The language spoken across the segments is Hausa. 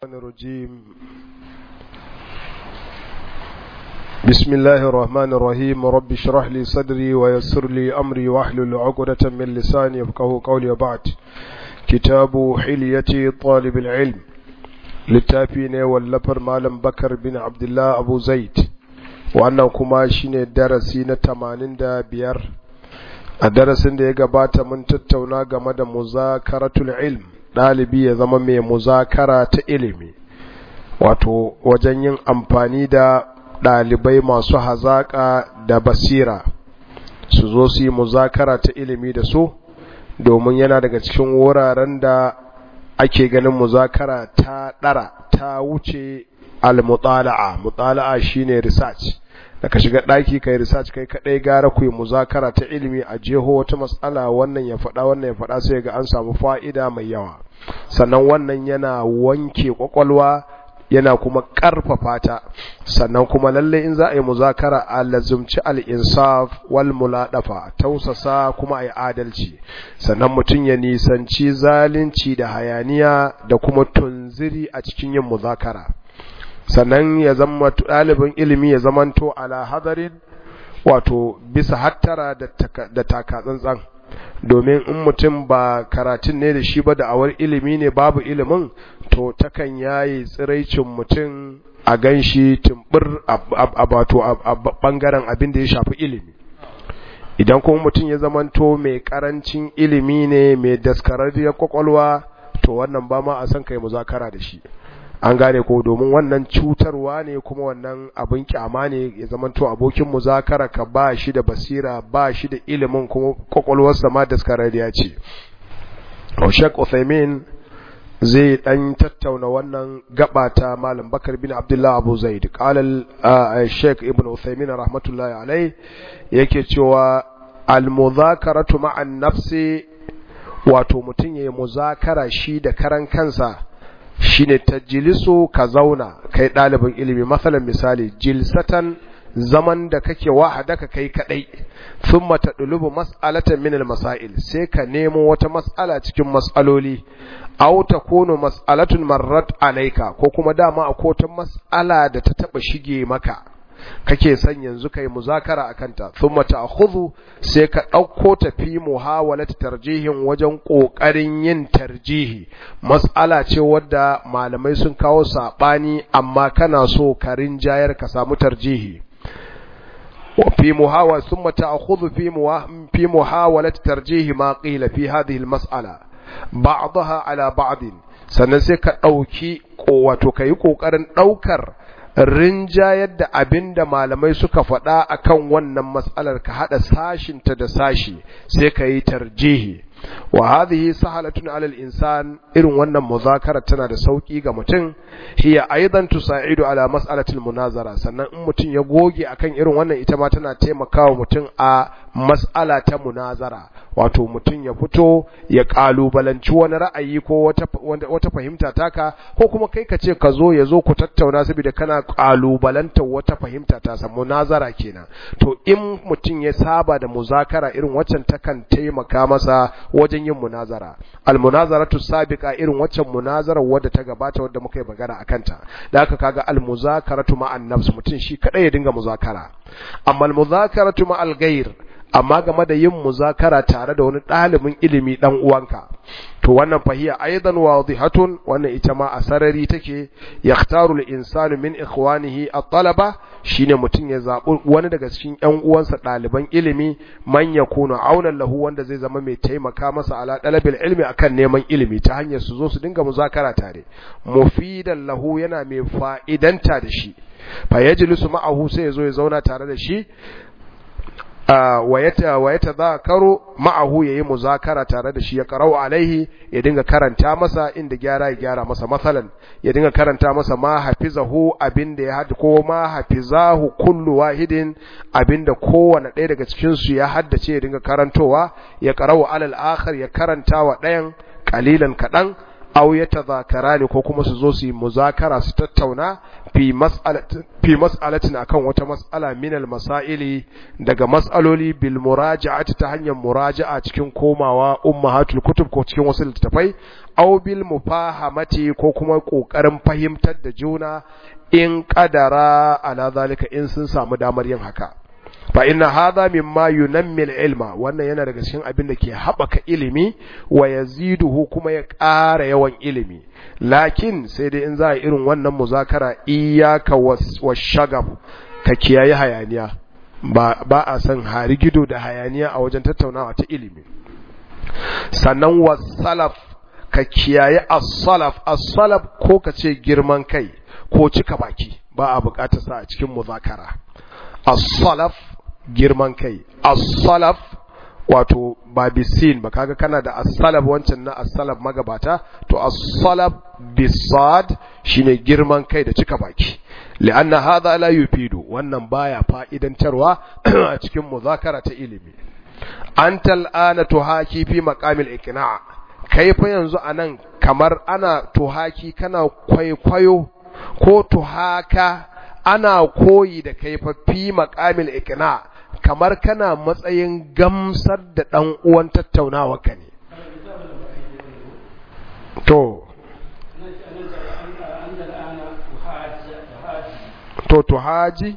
الرحمن الرجيم بسم الله الرحمن الرحيم رب اشرح لي صدري ويسر لي أمري واحلل عقدة من لساني يفقه قولي وبعد كتاب حلية طالب العلم للتافين واللفر مالم بكر بن عبد الله أبو زيد وأنه كما شين درسين تمانين دا بيار الدرس da ya gabata mun tattauna game da muzakaratul ilm ɗalibi ya zama mai muzakara ta ilimi wato wajen yin amfani da ɗalibai masu hazaƙa da basira su zo su yi muzakara ta ilimi da su domin yana daga cikin wuraren da ake ganin muzakara ta ɗara ta wuce al-mutala'a mutala'a shine research da ka shiga ɗaki kai research kai kaɗai gara ku yi muzakara ta ilimi a jeho wata matsala wannan ya faɗa wannan ya faɗa sai ga an samu fa'ida mai yawa sannan wannan yana wanke ƙwaƙwalwa yana kuma ƙarfafa ta sannan kuma lalle in za a yi muzakara a lazumci al'insaf wal mulaɗafa tausasa kuma a yi adalci sannan mutum ya nisanci zalunci da hayaniya da kuma tunziri a cikin yin muzakara sannan ya zama ɗalibin ilimi ya zamanto ala hadarin wato bisa hattara da taka tsantsan domin in mutum ba karatun ne da shi ba da awar ilimi ne babu ilimin to takan yayi tsiraicin mutum a ganshi tumbur a bato a bangaren abin da ya shafi ilimi idan kuma mutum ya zamanto mai karancin ilimi ne mai daskararriyar kwakwalwa to wannan ba ma a san kai muzakara da shi an gane ko domin wannan cutarwa ne kuma wannan abin kyama ne ya zamanto abokin muzakara ka ba shi da basira ba shi da ilimin kuma kwakwalwarsa ma daskararriya ce Sheikh Uthaymeen zai dan tattauna wannan gaba ta Malam Bakar bin Abdullah Abu Zaid qala Sheikh Ibn Uthaymeen rahmatullahi alai yake cewa al-muzakaratu ma'an nafsi wato mutum yayi muzakara shi da karan kansa shine tajlisu ka zauna kai ɗalibin ilimi masalan misali jilsatan zaman da kake wahadaka kai kadai thumma tadlubu mas'alatan min al-masail sai ka nemo wata mas'ala cikin mas'aloli aw takunu mas'alatun marrat alayka ko kuma dama akwai wata mas'ala da ta taba shige maka kake son yanzu kai muzakara akan ta thumma ta'khudhu sai ka dauko ta fi muhawalat tarjihin wajen kokarin yin tarjihi mas'ala ce wadda malamai sun kawo sabani amma kana so ka rinjayar ka samu tarjihi وفي محاولة ثم تأخذ في في محاولة ترجيح ما قيل في هذه المسألة بعضها على بعض sannan sai ka ɗauki wato ka yi ƙoƙarin ɗaukar rinjayar da abin da malamai suka faɗa akan wannan matsalar ka haɗa sashinta da sashi sai ka yi tarjihi wa hadhihi sahalatun alal insan irin wannan muzakara tana da sauki ga mutum hiya aidan tusaidu ala mas'alatil munazara sannan in mutum ya goge akan irin wannan ita ma tana taimakawa mutum a mas'ala ta munazara wato mutum ya fito ya kalubalanci wani ra'ayi ko wata wata fahimta taka ko kuma kai ka ce ka zo ya zo ku tattauna saboda kana kalubalantar wata fahimta ta sa munazara kenan to in mutum ya saba da muzakara irin waccan takan taimaka masa wajen yin munazara almunazaratu sabiqa irin waccan munazarar wadda ta gabata wadda muka yi magana akan ta da haka kaga almuzakaratu ma'an nafs mutum shi kadai ya dinga muzakara amma almuzakaratu ma'al ghair amma game da yin muzakara tare da wani ɗalibin ilimi ɗan uwanka to wannan fahiya aidan wadihatun wannan ita ma a sarari take yaktaru al-insanu min ikhwanihi at-talaba shine mutum ya zabi wani daga cikin ƴan uwansa ɗaliban ilimi man yakunu aunan lahu wanda zai zama mai taimaka masa ala dalabil ilmi akan neman ilimi ta hanyar su zo su dinga muzakara tare mufidan lahu yana mai fa'idanta da shi fa yajlisu ma'ahu sai ya zo ya zauna tare da shi wa ya tazakaru ma'ahu yayi muzakara tare da shi ya qara'u alaihi ya dinga karanta masa inda gyara ya gyara masa masalan ya dinga karanta masa ma hafizahu abinda ya hadda ko ma hafizahu kullu wahidin abinda kowane ɗaya daga cikin su ya haddace ya dinga karantowa ya qara'u alal akhar ya karanta wa ɗayan qalilan kadan aw yatadhakarani ko kuma su zo su yi muzakara su tattauna fi mas'alatin fi mas'alatin akan wata mas'ala min al masaili daga mas'aloli bil muraja'ati ta hanyar muraja'a cikin komawa ummahatul kutub ko cikin wasu littafai aw bil mufahamati ko kuma kokarin fahimtar da juna in qadara ala zalika in sun samu damar yin haka fa inna hadha mimma yunammi ilma wannan yana daga cikin abin da ke haɓaka ilimi wa yaziduhu kuma ya ƙara yawan ilimi lakin sai dai in za a irin wannan muzakara iyyaka washagab ka kiyaye hayaniya ba ba a san harigido da hayaniya a wajen tattaunawa ta ilimi sannan wasalaf ka kiyaye as-salaf as-salaf ko ka ce girman kai ko cika baki ba a bukatar sa a cikin muzakara as-salaf girman kai as-salaf wato ba bisin ba kaga kana da as-salaf wancan na as-salaf magabata to as-salaf bisad shine girman kai da cika baki li'anna hadha la yufidu wannan baya fa'idantarwa a cikin muzakara ta ilimi anta al'ana tuhaki fi maqamil iqna' kai fa yanzu anan kamar ana tuhaki kana kwaikwayo ko tuhaka ana koyi da kai fa fi maqamil iqna' kamar kana matsayin gamsar da ɗan uwan tattaunawa ka ne. To, to, to haji?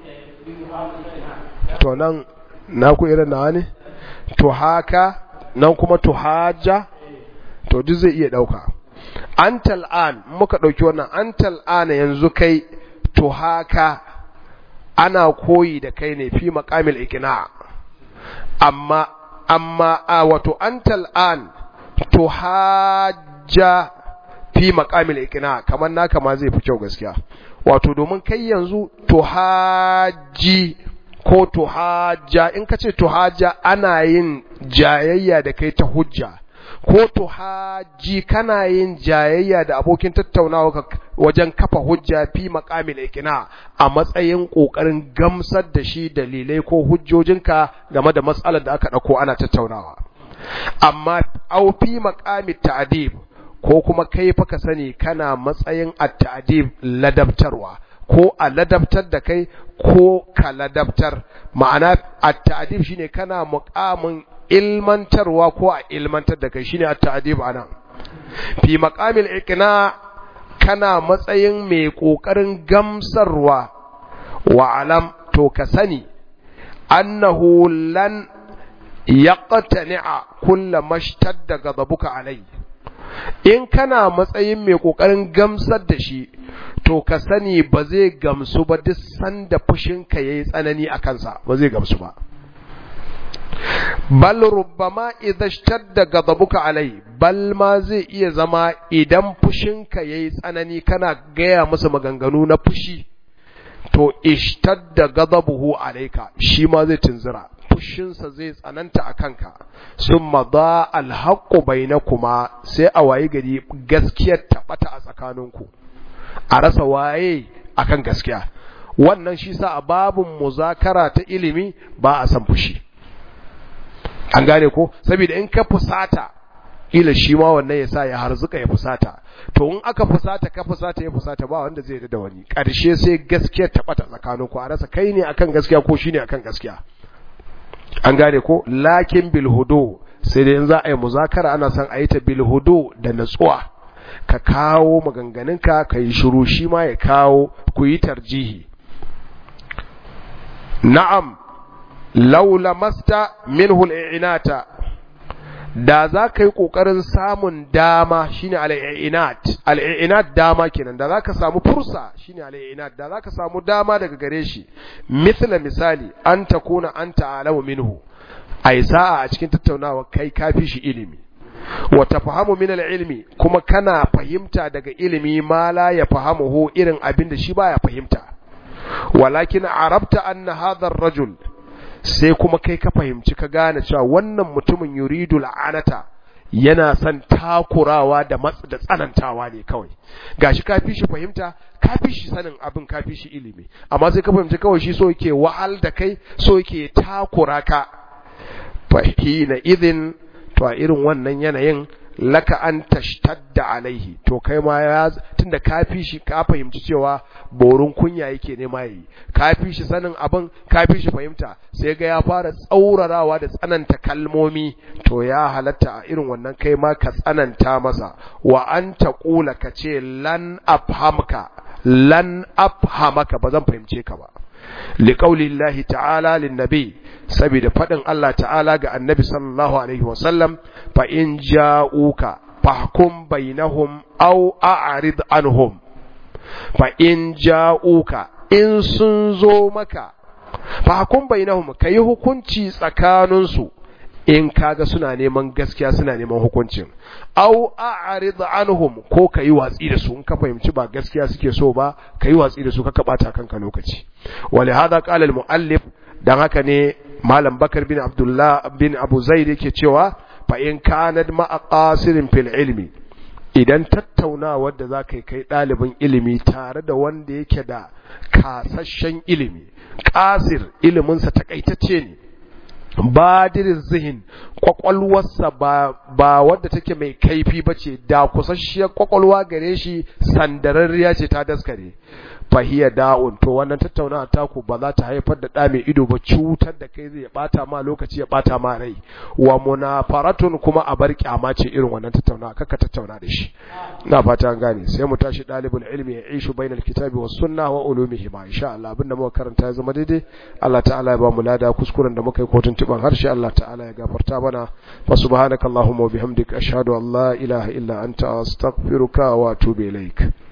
To nan, na ku irin nawa ne? To haka, nan kuma to haja? To, duk zai iya ɗauka. An tal'an, muka ɗauki wannan, an tal'ana yanzu kai, to haka, ana koyi da kai ne fi makamil ikina amma amma a wato antal an to hajja fi makamil ikina kamar naka ma zai fi kyau gaskiya wato domin kai yanzu to haji ko to hajja in ka ce to hajja ana yin jayayya da kai ta hujja ko to haji kana yin jayayya da abokin tattaunawa wajen kafa hujja fi maqamil ikna a matsayin kokarin gamsar da shi dalilai ko hujjojinka game da matsalar da aka dauko ana tattaunawa amma au fi maqamit ta'dib ko kuma kai fa ka sani kana matsayin at-ta'dib ladabtarwa ko a ladabtar da kai ko ka ladabtar ma'ana at-ta'dib shine kana muqamin ilmantarwa ko a ilmantar da kai shine at-ta'dib anan fi maqamil iqna kana matsayin mai kokarin gamsarwa wa alam to ka sani annahu lan yaqtani'a kullu mashtadda ghadabuka alai in kana matsayin mai kokarin gamsar da shi to ka sani ba zai gamsu ba duk sanda fushinka yayi tsanani a kansa ba zai gamsu ba bal rubbama idza ishtadda ghadabuka alai bal ma zai iya zama idan fushinka yayi tsanani kana gaya masa maganganu na fushi to ishtadda ghadabuhu alayka shi ma zai tunzura fushinsa zai tsananta a kanka summa da alhaqqu bainakuma sai a wayi gari gaskiyar tabbata a tsakaninku a rasa waye akan gaskiya wannan shi sa a babun muzakara ta ilimi ba a san fushi an gane ko saboda in ka fusata ila shi ma wannan ya sa ya harzuka ya fusata to in aka fusata ka fusata ya fusata ba wanda zai da wani ƙarshe sai gaskiya ta bata tsakanin ku a rasa kai ne akan gaskiya ko shine akan gaskiya an gane ko lakin bil hudu sai dai in za a yi muzakara ana son a yi ta bil hudu da natsuwa ka kawo maganganunka ka yi shiru shi ma ya kawo ku yi tarjihi na'am laula masta minhu al'inata da za ka yi ƙoƙarin samun dama shine al'inat al'inat dama kenan da za ka samu fursa shine al'inat da za ka samu dama daga gare shi mithla misali an ta kuna an ta'alamu minhu ai sa'a a cikin tattaunawa kai kafi shi ilimi wa tafahamu min ilmi kuma kana fahimta daga ilimi ma la ya fahamuhu irin abin da shi baya fahimta walakin arabta anna hadha ar-rajul sai kuma kai ka fahimci ka gane cewa wannan mutumin yuridu la'anata yana son takurawa da matsa da tsanantawa ne kawai gashi ka fi shi fahimta ka fi shi sanin abin ka fi shi ilimi amma sai ka fahimci kawai shi so yake wahal da kai so yake takura ka fahina idin to a irin wannan yanayin laka an tashtadda alaihi to kai ma ya tunda ka fi shi ka fahimci cewa borin kunya yake nema yi ka fi shi sanin abin ka fi shi fahimta sai ga ya fara tsaurarawa da tsananta kalmomi to ya halatta a irin wannan kai ma ka tsananta masa wa an taqula ka ce lan afhamka lan afhamaka ba zan fahimce ka ba liqauli Allah ta'ala linnabi saboda fadin Allah ta'ala ga annabi sallallahu alaihi wasallam fa in ja'uka fahkum bainahum aw a'rid anhum fa in ja'uka in sun zo maka fahkum bainahum kai hukunci tsakaninsu in kaga suna neman gaskiya suna neman hukuncin aw a'rid anhum ko kai watsi da su in ka fahimci ba gaskiya suke so ba kai watsi da su ka bata kanka lokaci wali hada qala al muallif dan haka ne malam bakar bin abdullah bin abu zaid yake cewa fa in kanat ma'a qasirin fil ilmi idan tattaunawar da za ka yi kai ɗalibin ilimi tare da wanda yake da kasashen ilimi ƙasir iliminsa takaitacce ne badirin zihin kwakwalwarsa ba, ba wadda take mai kaifi ba ce da kusasshiyar kwakwalwa gare shi sandararriya ce ta daskare fahiya da'un to wannan tattaunawa taku ba za ta haifar da ɗa mai ido ba cutar da kai zai bata ma lokaci ya bata ma rai wa munafaratun kuma a bar kyama ce irin wannan tattaunawa kaka tattauna da shi ina fata an gane sai mu tashi dalibul ilmi ya ishu bainal kitabi was sunna wa ulumihi ma insha Allah abinda muka karanta ya zama daidai Allah ta'ala ya ba mu lada kuskuren da muka yi kotun tuban harshe Allah ta'ala ya gafarta mana fa subhanakallahumma wa bihamdika ashhadu an la ilaha illa anta astaghfiruka wa atubu ilaik